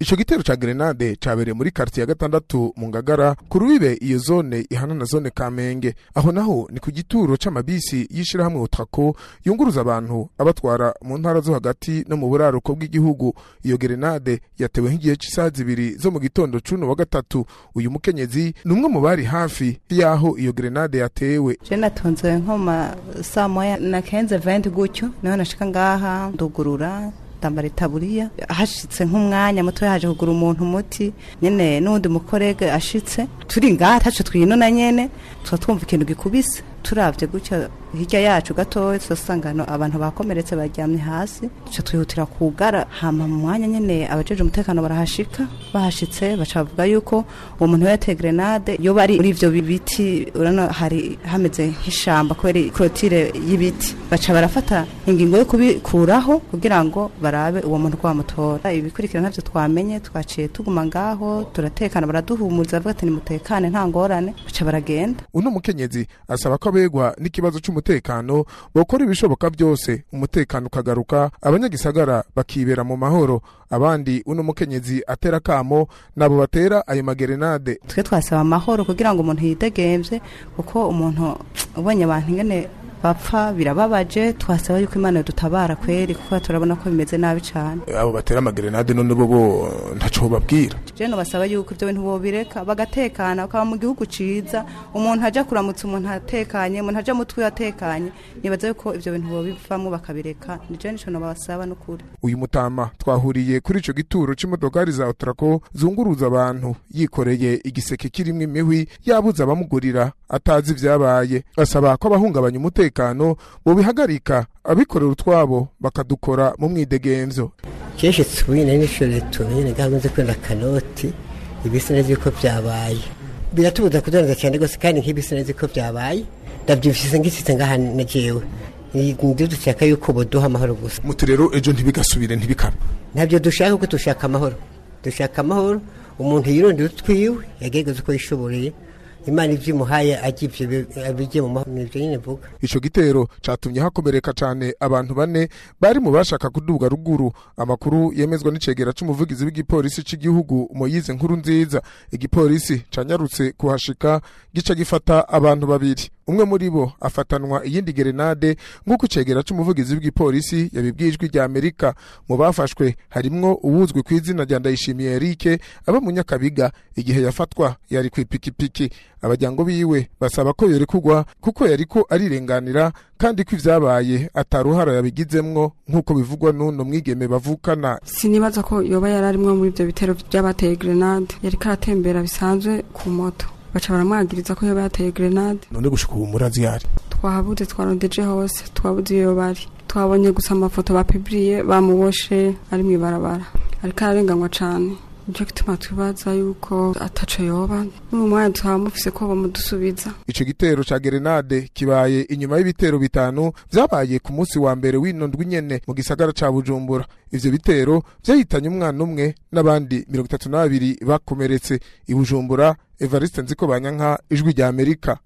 ico gitero ca grenade cabereye muri quartier ya gatandatu mu ngagara ku rubibe iyo zone ihana na zone kamenge aho naho ni ku gituro c'amabisi y'ishirahamwe utrako yunguruza abantu abatwara mu ntara zo hagati no mu buraruko bw'igihugu iyo grenade yatewe nk'igihe c'isaha zibiri zo mu gitondo cuno wa gatatu uyu mukenyezi ni umwe mu bari hafi y'aho iyo grenade yatewe je natonze nko ma saa moya na kenze 20 gutyo niho nashika ngaha ndugurura ndambara itaburiya hashitse nk'umwanya muto yaje kugura umuntu umuti nyene n'undi mukorege ashitse turi ngaha taco twinona nyene tuba twumva ikintu gikubise turavye gutya hirya yacu gatoya turasangano abantu bakomeretse baryamye hasi duca twihutira kugara hama mu mwanya nyene abajeje umutekano barahashika bahashitse baca bavuga yuko uwo muntu yateye grenade yoba ari muri ivyo biti urano hari hameze nk'ishamba kubera clotire y'ibiti baca barafata ingingo yo kubikuraho kugira ngo barabe uwo muntu ko bamutora ibikurikira ntavyo twamenye twaciye tuguma ngaho turatekana baraduhumuriza bavuga ati nimutekane nta ngorane baca baragenda uno mukenyezi asaba ko abegwa n'ikibazo c'umutekano bokora ibishoboka byose umutekano ukagaruka abanyagisagara bakibera mu mahoro abandi uno mukenyezi atera kamo nabo batera ayo magerenade twe twasaba amahoro kugira ngo umuntu yidegemvye kuko umuntu ubonye abantu ingene bapfa birababaje twasaba yuko imana dutabara kweri kuko turabona ko bimeze nabi cyane abo batera amagerenade none bo bo ntaco babwira je no basaba yuko ibyo bintu bobireka bagatekana bakaba mu gihugu ciza umuntu aja kuramutsa umuntu atekanye umuntu aja mutwe atekanye nibaza yuko ibyo bintu bobivamwo bakabireka ni je nico nobasaba n'ukuri uyu mutama twahuriye kuri ico gituro c'imodokari za otrako zunguruza abantu yikoreye igiseke kirimwo imihwi yabuze abamugurira atazi ivyabaye asaba ko abahungabanya umutekano bobihagarika abikorera utwabo bakadukora mu mwidegemvyo kenshi twine n'ishuri tumenye gahunda kwenda kanoti ibisi neza yuko byabaye biratubuza kudandaza cyane rwose kandi nk'ibisi neza ko byabaye ndabyifise ngisitse ngaha na jewe nibyo dushaka yuko boduha amahoro gusa muti rero ejo ntibigasubire ntibikabe ntabyo dushaka kuko dushaka amahoro dushaka amahoro umuntu yirondera utwiwe yagerageza uko yishoboreye imana ivyo imuhaye ajya abijye mu mahoro nivyo nyine mvuga ico gitero catumye hakomereka cane abantu bane bari mu bashaka kuduga ruguru amakuru yemezwa n'icegera c'umuvugizi w'igipolisi c'igihugu moyize nkuru nziza igipolisi canyarutse kuhashika gica gifata abantu babiri umwe muri bo afatanwa iyindi gerenade nk'uko icegera c'umuvugizi w'igipolisi yabibwijwe rya amerika mu bafashwe harimwo uwuzwi ku izina rya ndayishimiye erike aba mu nyakabiga igihe yafatwa yari kw'ipikipiki abajyango biwe basaba ko yorekugwa kuko yariko arirenganira kandi ko ivyabaye ataruhara yabigizemwo nk'uko bivugwa n'uno mwigeme bavukana sinibaza ko yoba yari arimwo muri ivyo bitero vy'abateye grenade yariko aratembera bisanzwe ku moto baca baramwagiriza ko yoba yateye grenade none gushika ubu murazi yari twahabuze twarondeje hose twabuze iyo bari twabonye gusa amafoto bapibiriye bamuboshe ari mw'ibarabara ariko ararenganywa cane nicyo gituma twibaza yuko ataco yoba n'uyu mwanya tukaba mufise ko bamudusubiza ico gitero ca gerenade kibaye inyuma y'ibitero bitanu vyabaye ku munsi wa mbere w'ino ndwi nyene mu gisagara ca bujumbura ivyo bitero vyahitanye umwana umwe n'abandi mirongo itatu na babiri bakomeretse i bujumbura evariste nziko banyanka ijwi rya amerika